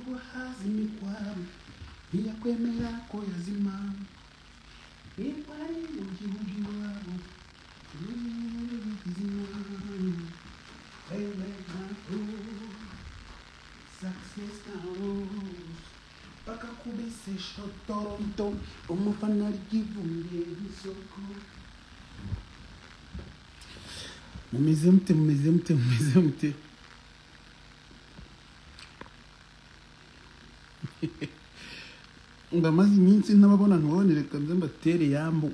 guhazimikwa ntiyakwemera ko yazima ntitwari mu gihugu iwabo ntibizima wewe ntabwo success comes bakakubesesha toronto umufana ryivumye nk'isoko mumeze mute mumeze mute mumeze mute ndamaze iminsi ntababona nkabone reka nze mbatere yambu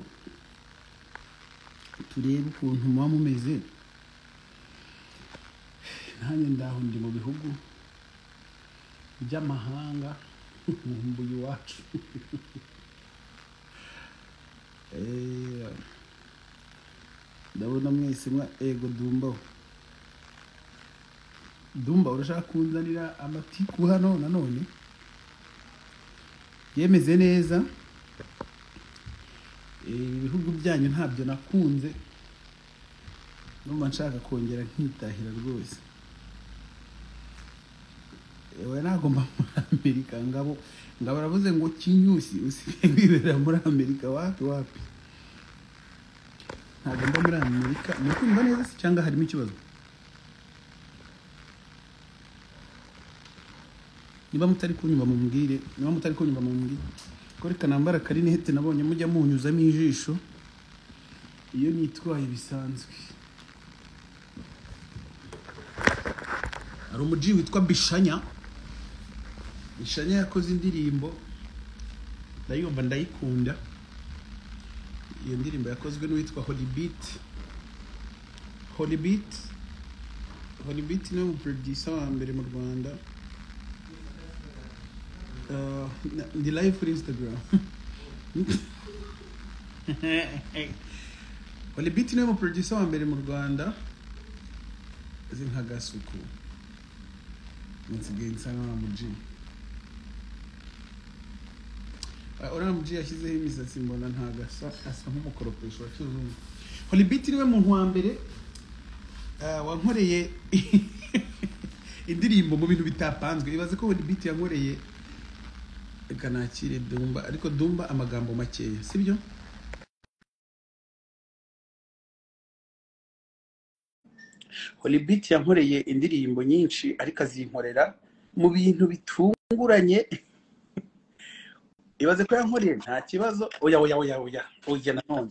turebe ukuntu muba mumeze nanjye ndaho ndi mu bihugu by'amahanga nkumbuye iwacu Eh, ndabona mwese mwa ego dumba dumba urashaka kunzanira amatiku hano nanone yemeze neza Eh, ibihugu byanyu ntabyo nakunze numva nshaka kongera nkitahira rwose we ntabwo mba muri amerika ngabo ngabo aravuze ngo kinyusi usigaye wibera muri amerika wapi wapi ntabwo mba muri amerika ni kumva neza se cyangwa harimo ikibazo niba mutari kunyumva mumubwire niba mutari kunyumva mumubwire ko reka nambara akarinete nabonye mujya munyuzamo ijisho iyo nitwaye bisanzwe hari umuji witwa bishanya bishanya yakoze indirimbo ndayumva ndayikunda iyo ndirimbo yakozwe n'uwitwa holibit holibit holibit niwe muproducer wa mbere mu rwanda Uh, na- ndi live kuri instagram holibit niwe muproducer wa mbere mu rwanda azi nka gasuku nsigaye nsa nka G Oram G yashyizeho imisatsi mbona ntabwo asa asa nk'umukoropesho wa kizungu holibit niwe muntu wa mbere ah, wankoreye indirimbo mu bintu bitapanzwe ibaze ko holibit yankoreye reka nakire dumba ariko dumba amagambo makeya sibyo holibit yankoreye indirimbo nyinshi ariko azinkorera mu bintu bitunguranye ibaze ko yankoreye nta kibazo oya oya oya oya oya nanone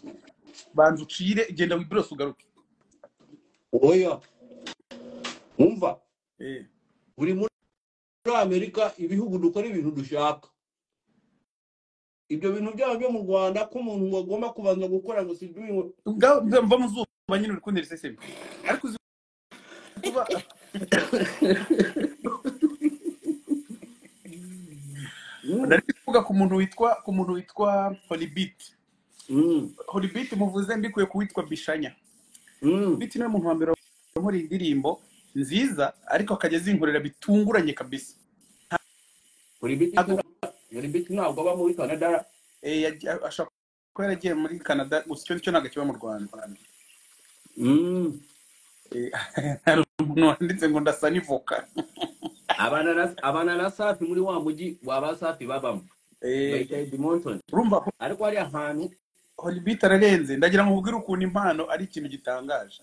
banza ucire genda wiburose ugaruke oya umva Eh, buri muri amerika ibihugu dukora ibintu dushaka ibyo bintu byaba byo mu rwanda ko umuntu agomba kubanza gukora ngo si ubwa- ubwa- mva mu zuba nyine uri kuntera iseseme ariko uzi kuba nari kuvuga ku muntu witwa ku muntu witwa holibit holibit muvuze mbikuye ku witwa bishanya biti niwe muntu wa mbere wankora indirimbo nziza ariko akajya azinkorera bitunguranye kabisa Ntabwo- ribiti ntabwo aba muri canada eh, yagiye- ashobora kuba yaragiye muri canada gusa icyo ngicyo ntabwo kiba mu rwanda Mm. Eh, hari umuntu wanditse ngo ndasa n'ivoka abana na- abana na safi muri wa mujyi waba safi babamo Eh, bayita edmonton urumva ariko hari ahantu holibit ararenze ndagira ngo ubwire ukuntu impano ari ikintu gitangaje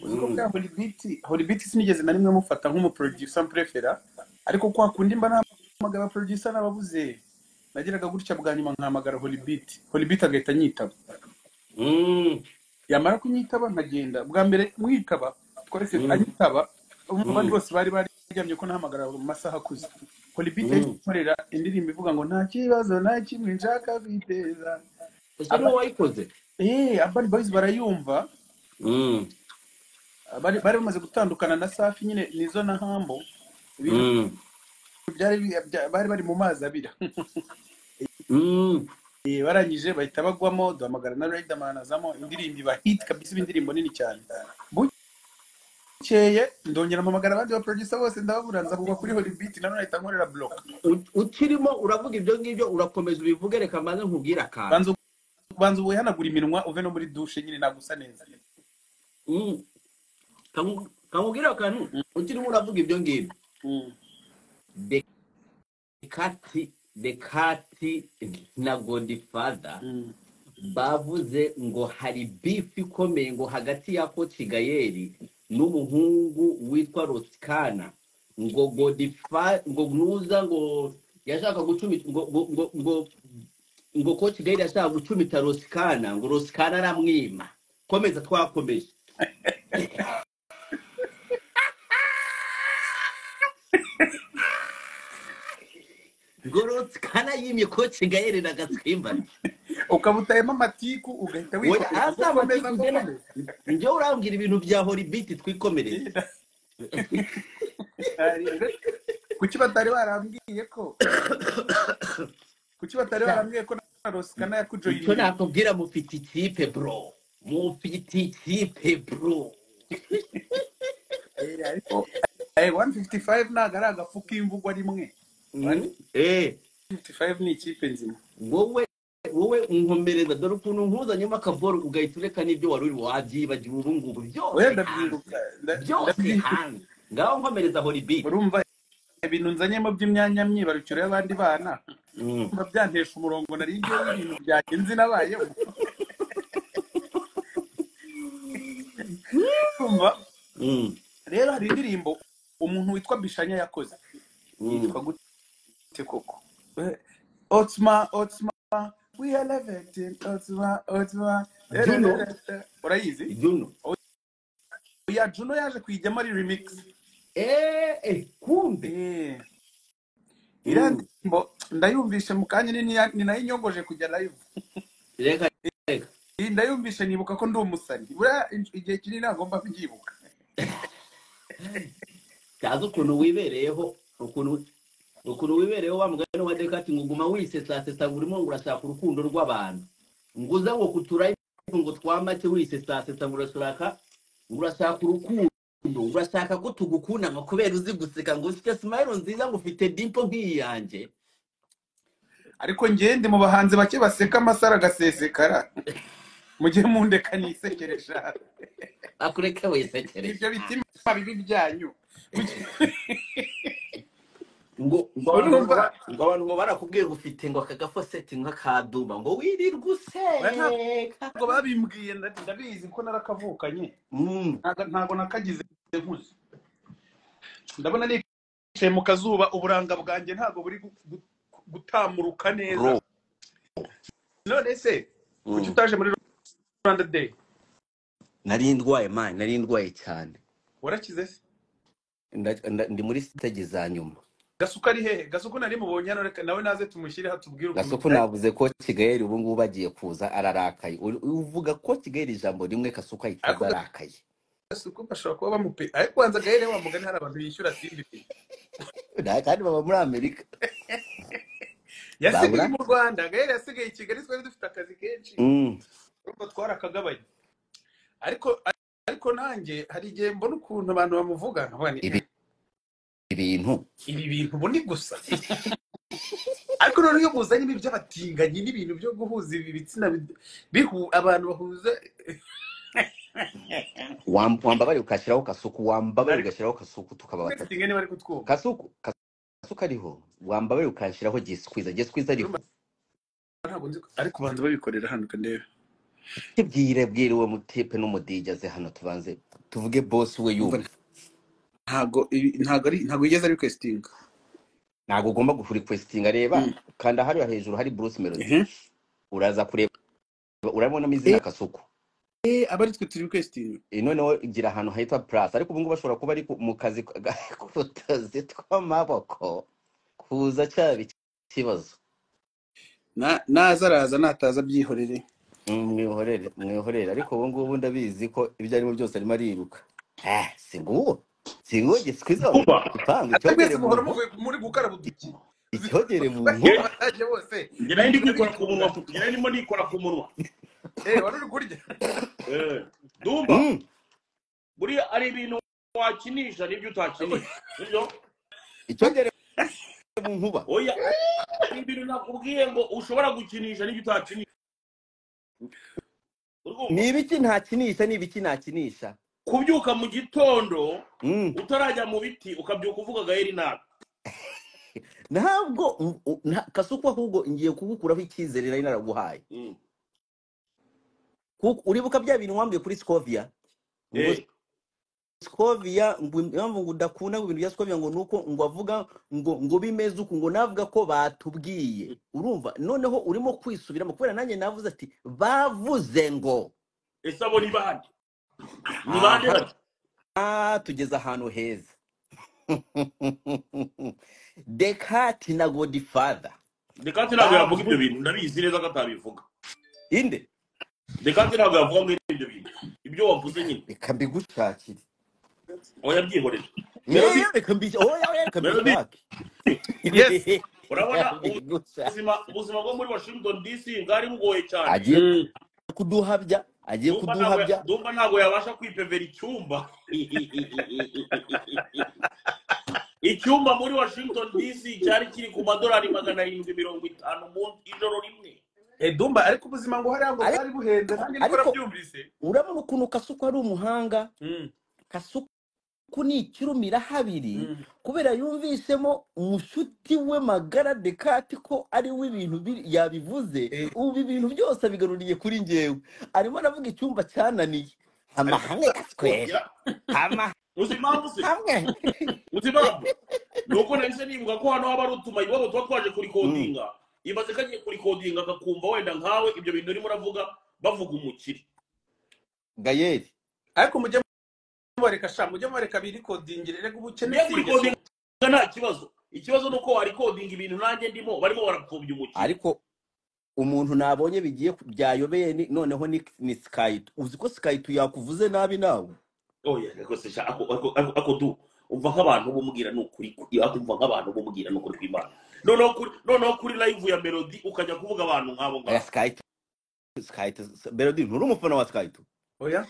uzi ko bwa holibit holibit sinigeze na rimwe mufata nk'umuproducer mprefera ariko kwa kundi mba nahamagara abaproducer n'ababuze nageraga gutya bwa nyuma nkahamagara holibit holibit agahita anyitaba Mm. yamara kunyitaba nkagenda bwa mbere mwitaba twese Mm. anyitaba abandi Mm. bose bari baryamye ko nahamagara mu masaha akuze holibit Mm. yakorera indirimbo ivuga ngo nta kibazo nta kimwe nshaka kwiteza ese niwe wayikoze eh abari boys barayumva Mm. bari bari bamaze gutandukana na safi nyine nizo na hambo ibintu Mm. byari bya- bari bari mu mazi abira Mm. Eh, barangije bahita bagwamo duhamagara na riderman azamo indirimbo iba hit kabisa iba indirimbo nini cyane bukeye ndongera mpamagara abandi ba producer bose ndababura nza kugwa kuri holibit nanone ahita nkorera block U- ukirimo uravuga ibyo ngibyo urakomeza ubivuge reka maze nkubwire akantu banza banza ubuhanagura iminwa uve no muri douche nyine nagusa neza Mm. kamubwira akantu utirimo uravuga ibyo ngibyo Mm. bekati bekati na godifada Mm. bavuze ngo hari bifu ikomeye ngo hagati ya koti gayeri n'umuhungu witwa rosikana ngo godifa ngo nuza ngo yashaka gucumita ngo ngo ngo ngo ngo koti gayeri yashaka gucumita rosikana ngo rosikana aramwima komeza twakomeje ngo rosikana yimye koti gayeri na gatsimbana ukaba utayemo amatiku ugahita Oya, wikorera ngo asa komeza amatiku ngena komeza njyewe urambwira ibintu bya horibiti twikomereze kuki batari barambwiye ko kuki batari barambwiye ko na rosikana icyo yakujoyininga nakubwira mufite ikipe bro mufite ikipe bro ariko eh, 155 ntabwo ari agafu k'imvugwa rimwe Mm. eh 155 ni ikipe nzima wowe wowe unkomereza dore ukuntu nkuzanyemo akaboro ugahita ureka n'ibyo wari uri wabyibagiwe ubu ngubu byose oya hanze ndabyibuka nda- byose ndabyibuka hanze ngaho nkomereza horibiti urumva ibintu nzanyemo by'imyanya myibarukiro y'abandi bana Mm. urumva byantesha umurongo nari ngiyeho ibintu byagenze nabayeho urumva Mm. rero hari indirimbo umuntu witwa bishanya yakoze Mm. yitwa gute koko Eh, otsma otsma we are elevating otsma otsma Juno urayizi Juno oya juno yaje kuyijyamo ari remix eh eh kumbe Eh, iriya Mm. ndirimbo ndayumvishe mu kanya ni niya- ni nayo inyongoje kujya live reka reka iyi ndayumvishe nibuka ko ndi umusani buriya in- igihe kinini nagomba kubyibuka ntazi ukuntu wibereyeho ukuntu ukuntu wibereyeho wa mugani wa dekati ngo uguma wisesasesa ngo urimo ngo urashaka urukundo rw'abantu ngo uze ngo kuturayive ngo twamake wisesasesa ngo urashaka ngo urashaka urukundo ngo urashaka ko tugukundama kubera uzi guseka ngo ufite simayiro nziza ngo ufite dimpo nk'iyanjye ariko njyewe ndi mu bahanzi bake baseka amasaro agasesekara mujye mundeka nisekeresha akureke wisekeresha ibyo bitima bibi byanyu ngo ngo abantu ngo urumva ba- ngo abantu ngo barakubwiye ngo ufite ngo aka gafoseti nk'akaduma ngo wirirwe oya ntabwo useka babimbwiye nda- ndabizi ko narakavukanye Mm. ntago ntago nakagize nkuze ndabona nicaye mu kazuba uburanga bwanjye ntago buri gu- gu- gutamuruka neza bro none se kuki Mm. utaje muri rwanda day nari ndwaye mani nari ndwaye cyane warakize se Nda- nda- ndi muri stage za nyuma gasuko ari hehe gasuko nari mubonye hano reka nawe naze tumushyireho atubwire ukuntu gasoko byagenze navuze ko kigali ubu ngubu bagiye kuza ararakaye Uri- uvuga ko kigali ijambo rimwe gasoko ahita ariko aza arakaye gasuko bashobora kuba bamupe ariko wanza gahere wa mugani hari abantu bishyura simbi pe Nta- kandi baba muri amerika yasigaye babura mu rwanda gahere yasigaye i kigali twari dufite akazi kenshi Mm. urumva twarakagabanye ariko ariko nanjye hari igihe mbona ukuntu abantu bamuvuga nkavuga nti, Ibi- ibintu ibi bintu ubu ni gusa ariko noneho iyo muzanyemo iby'abatinganyi n'ibintu byo guhuza ibi bitsina bi- bihu abantu bahuza Wam- wambabariye ugashyiraho kasuku wambabariye ariko ugashyiraho kasuku tukaba twese batatu tingana bari kutwumva kasuku kasuku ariho wambabariye ugashyiraho gisikwiza gisikwiza Urumva ariho ntabwo nzi ko- ariko banza babikorera hano kandebe bwire bwire uwo mutipe n'umudija aze hano tubanze tuvuge bosi we umva yumve ntago ibi- ntago ari ntago yigeze ari requestinga ntabwo ugomba kurikwesitinga reba Mm. kanda hariya hejuru hari bruce melody ehe uraza kureba urabonamo izina Eh, kasuku eh, aba ari twe turi requestinga Eh, noneho igira ahantu hitwa plus ariko ubu ngubu bashobora kuba ari ku- mu kazi ka- ga- k'utuzi tw'amaboko kuza cyaba ikibazo Na- naza araza nataza abyihorere Mm, mwihorere mwihorere ariko ubu ngubu ndabizi ko ibyo arimo byose arimo ariruka Ah, si nguwo si nguwo gisikwiza kuba ipangu ate icyogere mwese mu muhora nkono muvuye muri gukaraba uduki icyogere mu bagiye nkono bataje bose njye nari bari ndi kurya kwikora ku munwa bitunga njye nari ndimo nikora ku munwa eh wari uri kurya Eh, ndumva Mm, buriya ari ibintu wakinisha n'ibyo utakinisha sibyo icyogere mu nkuba oya hari ibintu nakubwiye ngo ushobora gukinisha n'ibyo utakinisha urumva ni ibiki ntakinisha ni ibiki nakinisha kubyuka mu gitondo Mm. utarajya mu biti ukabyuka uvuga gaheri nabi ntabwo u- u- nta- kasuku ahubwo ngiye kugukuraho icyizere nari naraguhaye Mm. kuko uribuka bya bintu wambwiye kuri scovia ngo Eh, scovia ngo impamvu ngo udakunda ibintu bya scovia ngo nuko ngo avuga ngo ngo bimeze uku ngo navuga ko batubwiye urumva noneho urimo kwisubiramo kubera nanjye navuze ati bavuze ngo ese abo ni bande ni bande Aha. bati Ah, tugeze ahantu heza dekati na godfather dekate ntabwo yavuga ibyo bintu ndabizi neza ko atabivuga inde dekate ntabwo yavuga ngo ibyo bintu ibyo wavuze nyine reka mbigushakire aho yabyihorera Melody. Reka mbi- oya, oya, reka Melody. mbishake. Yes. urabona Mbigushake. ubuzima ubuzima bwo muri washington dc bwari bugoye cyane agiye kuduhabya agiye Ndumva ntabwo kuduhabya ndumva ntabwo yabasha kwipevera icyumba icyumba muri washington dc cyari kiri ku madolari magana arindwi mirongo itanu mu ijoro rimwe edumba ariko ubuzima ngo hariya ngo Ariko- bwari buhenze nanjye niko ariko- nabyumvise urabona ukuntu kasuku ari umuhanga Mm, kasuku ni ikirumira habiri mm. kubera yumvisemo mushuti we magara dekati ko ari we ibintu biri- yabivuze Eh. ubu ibi bintu byose abigaruriye kuri ngewe arimo aravuga icyumba cyananiye amahanga kaswera Ya- amahanga uzi impamvu se uzi impamvu ni uko nahise nibuka ko hano haba ari utuma iwabo tuba twaje kurikodinga ibaze ko agiye kurikodinga akakumva wenda nkawe ibyo bintu urimo uravuga bavuga umukire gayeri ariko mujye mubareka sha mujye mubareka birikodingire reka ubukene niyo si ingeso. kurikodinga nta kibazo ikibazo ni uko warikodinga ibintu nanjye ndimo barimo barapfobya umukire ariko umuntu nabonye bigiye ku- byayobeye ni- noneho ni, ni skype uzi ko skype yakuvuze nabi nawe oya rwose sha ako ako- ako- ako du umva nk'abantu bumubwira ni ukuri ku- iyo umva nk'abantu bumubwira ni ukuri kw'imana noneho kuri noneho kuri live ya melody ukajya kuvuga abantu nk'abo oya ngabo skype skype melody nturi umufana wa skype oya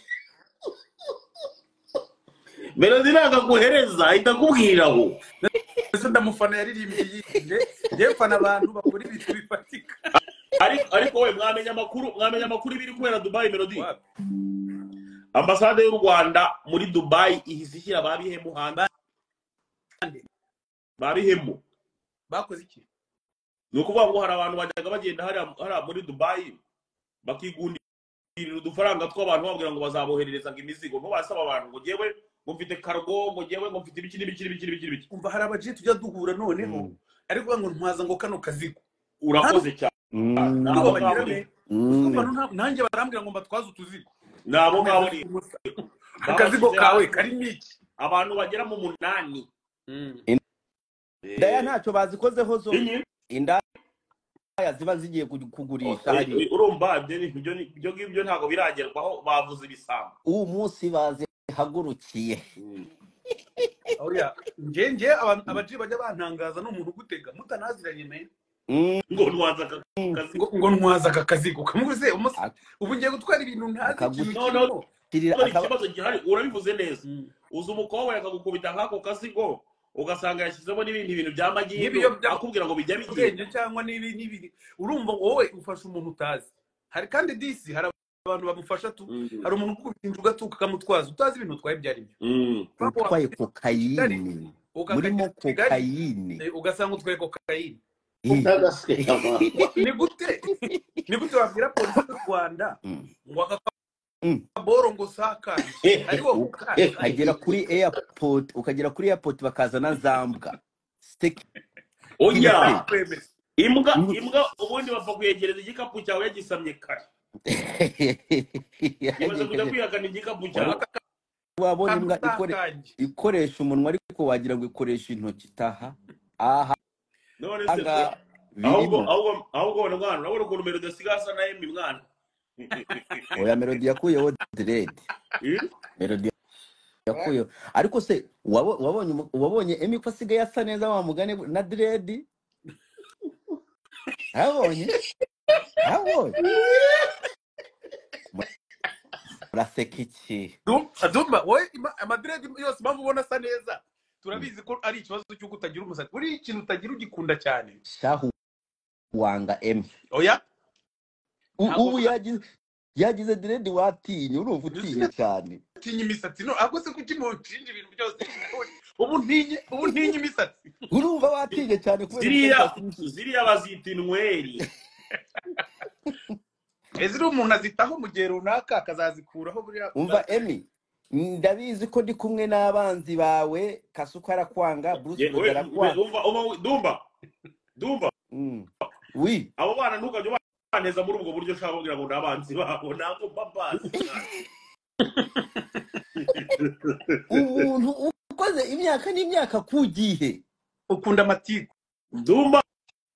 melody ntabwo aguhereza ahita akubwira aho mbese ndamufana yaririmbye yinde njyewe mfana abantu bakora ibintu bifatika ariko ariko we mwamenya amakuru mwamenya amakuru ibiri kubera dubayi melody Wapi? ambasade y'u rwanda muri dubayi ihise ishyira ba bihemu hanze ba bihemu bakoze iki ni ukuvuga ngo hari abantu bajyaga bagenda hariya hariya muri dubayi bakigundira udufaranga tw'abantu bababwira ngo bazaboherereza ngo imizigo ntubasaba abantu ngo ngewe ngo mfite kargo ngo ngewe ngo mfite ibiki n'ibiki n'ibiki n'ibiki n'ibiki umva hari abajenti tujya duhura noneho Mm. ariko uvuga ngo ntwaza ngo kano kazigo urakoze cyane Mm. Nabo ndumva ngabo bagira ni- be Mm. Urumva nta- nanjye barambwira ngo mbatwaze utuzigo nabo ngabo ni akazigo babashyize kawe hamwe. karimo iki abantu bagera mu munani indaya ntacyo bazikozeho zo Inyi? indaya ziba zigiye ku- kugurisha Eh, hariya eh, urumva ibyo ni- ibyo ni- ibyo ngibyo ntabwo biragerwaho bavuze ibisambo uwo munsi bazihagurukiye oya nge nge aba- abaji bajya bantangaza ni umuntu ugutega mutanaziranye me Mm. ngo nwanze aka kazi ngo ngo ntwaza aka kazigo kamuze umunsi Ak- ubu ngiye gutwara ibintu ntazi ikintu Akaguzi- No, no. kirimo Kirira Kubera akaba- ikibazo gihari urabivuze neza Mm. uza umukobwa akagukubita nk'ako kazigo ugasanga yashyizemo n'ibindi bintu bya magiro N'ibiyobya- akubwira ngo bijya bigiye ubwenge cyangwa n'ibi n'ibiri urumva wowe ufasha umuntu utazi hari kandi disi hari abantu bamufasha tu hari umuntu ukubita inzu ugatuka akamutwaza utazi ibintu utwaye ibyo ari byo utwaye kokayini murimo kokayini ugasanga utwaye kokayine Eh. ni gute ni gute wabwira polisi y'u rwanda Mm. ngo aka Mm. kaboro ngo sakanje ariwo kukanje ukagera kuri airport ukagera kuri airport bakazana za mbwa Security. oya kwemeza imbwa imbwa ubundi bapfa kuyegereza igikapu cyawe yagisamye kare imaze kujya kwihakana igikapu cyawe wabonye kandi imbwa ikore- usakanje ikoresha umunwa ariko wagira ngo ikoresha intoki taha aha none se aha ahubwo birimo ahubwo ahubwo wabona mwana urabona ukuntu mbere udasigaye asa na emi mwana oya melody yakuyeho dread Eh? melody yakuyeho ariko se wabo- wabonye umu- wabonye emi ko asigaye asa neza wa mugani we- na dread abonye abonye muraseka iki dumba wowe ima- amadiredi yose impamvu ubona asa neza turabizi ko ari ikibazo cy'uko utagira umusatsi buriya ikintu utagira ugikunda cyane shahu wanga emi oya U- Ntabwo- ubu yagize yagize diredi watinya urumva Mbese utinya cyane ntinya imisatsi no ahubwo se kuki mucinja ibintu byose ubu ntinye ubu ntinye imisatsi urumva watinya cyane kubera ziriya ubushakashatsi bw'iki- ziriya bazita inweri ese umuntu azitaho mu gihe runaka akazazikuraho buriya umva emi ndabizi ko ndi kumwe n'abanzi bawe kasuka arakwanga bruce Ye- melody we- we- arakwanga umva umva we- dumba dumba Mm. wi abo bana ntukajya ubaneza muri ubwo buryo ushaka kugira ngo ni abanzi babo ntabwo mba mbazi cyane umuntu ukoze imyaka n'imyaka kugihe ukunda amatiku dumba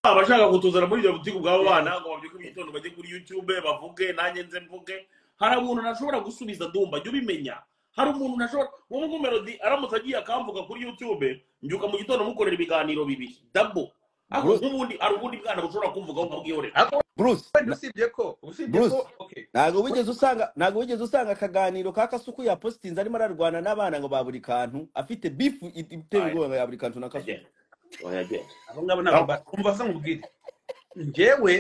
abashaka kutuzana muri iyo butike ubwabo bana ngo babyuke mu gitondo bajye kuri youtube bavuge nanjye nze mvuge hari umuntu ntashobora gusubiza dumba jya ubimenya hari umuntu ntashobora wowe nko melody aramutse agiye akamvuga kuri youtube mbyuka mu gitondo mukorera ibiganiro bibiri dabo ariko Bruce, nk'ubundi hari ubundi bwana bushobora kumvugaho nkabwihorera ariko bruce wenda usibye ko usibye ko bruce okay ntabwo wigeze usanga ntabwo wigeze usanga akaganiro ka kasuku yapositinze arimo ararwana n'abana ngo ba buri kantu afite bifu it- iteye Oya, ubwoba ya buri kantu na oya, kasuku oya, oya. abo ngabo ntabwo batumva se nkubwire njyewe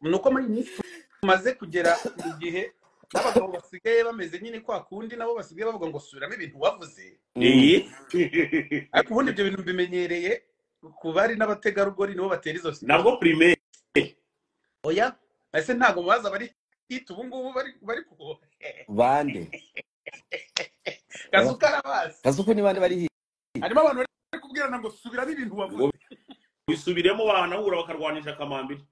ni uko muri iyi minsi tumaze kugera mu gihe n'abagabo basigaye bameze nyine kwa kundi nabo basigaye bavuga ngo subiramo ibintu wavuze Mm. iyi ariko ubundi ibyo bintu mbimenyereye ku bari n'abategarugori nibo batera izo sida nabwo primaire oya ese ntabwo baza bari hit ubu ngubu bari bari ku bande kazu karabazi kasuku ni bande bari hirya harimo abantu bari kubwirana ngo subiramo ibintu ngo wavuze bisubiremo bahanahura bakarwanisha akamambiri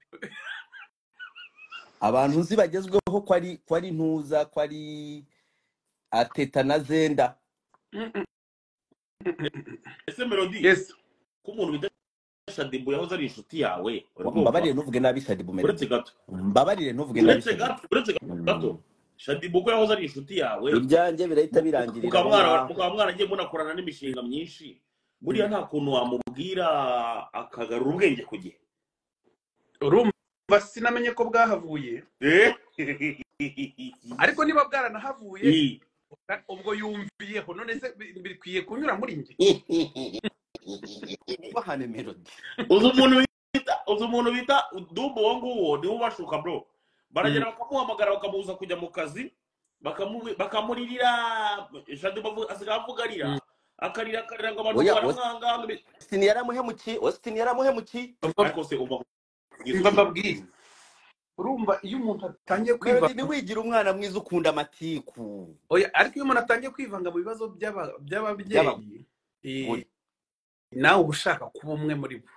abantu nzi bagezweho ko ari ko ari ntuza ko ari ateta na zenda Mm, mm, ese melody yes ko umuntu bita shadibu yahoze ari inshuti yawe urumva mbabarire ntuvuge nabi shadibu uretse melody gato mbabarire ntuvuge nabi uretse shadibu gato uretse gato Mm. shadibu ko yahoze ari inshuti yawe ibyanjye birahita birangirira mukaba aho mwana- ngaho mukaba mwaragiye munakorana n'imishinga myinshi Mm. buriya nta kuntu wamubwira akagarura ubwenge ku gihe urumva sinamenye ko bwahavuye Eh? ariko niba bwaranahavuye I- ubwo yumviyeho none se bi- bikwiye kunyura muri njye bahane melody uzi umuntu bita uzi umuntu bita dumbo uwo nguwo niwe ubashuka bro baragera bakamuhamagara bakamubuza kujya mu kazi bakamu- bakamuririra shadi bavu- asigaye avuga arira Mm. akarira akarira ngo abantu oya baramwanga ngo- ositini yaramuhemukiye ositini yaramuhemukiye ariko se uva kugeza mba ubu mbabwire urumva iyo umuntu atangiye melody kwivanga ntiwigira umwana mwiza ukunda amatiku oya ariko iyo umuntu atangiye kwivanga mu bibazo by'aba- by'ababyeyi eh, by'abagore nawe uba ushaka kuba umwe muri bo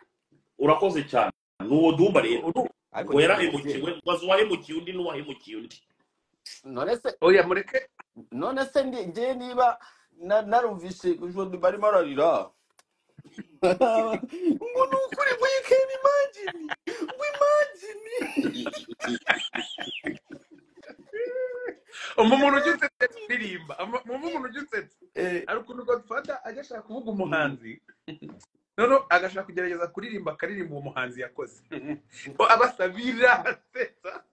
urakoze cyane ni uwo dumba rero Uru- ariko ngo nyine yarahemukiwe umubyeyi ubaza uwahemukiye undi n'uwahemukiye undi none se oya mureke none se ndi- njye niba na- narumvise ijoro barimo ararira ngo ni ukuri ngo you can imagine ngo imagine umva umuntu ujya usetse kuririmba umva umuntu ujya usetse Eh, hari ukuntu godfada ajya ashaka kuvuga umuhanzi noneho agashaka kugerageza kuririmba akaririmba uwo muhanzi yakoze ngo abasabira asetsa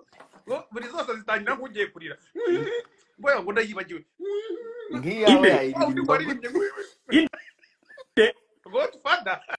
ngo buri zose zitangira nk'ugiye kurira mboya ngo ndayibagiwe nk'iyawe ine undi ngo yayiririmba aririmbye gute ine godfada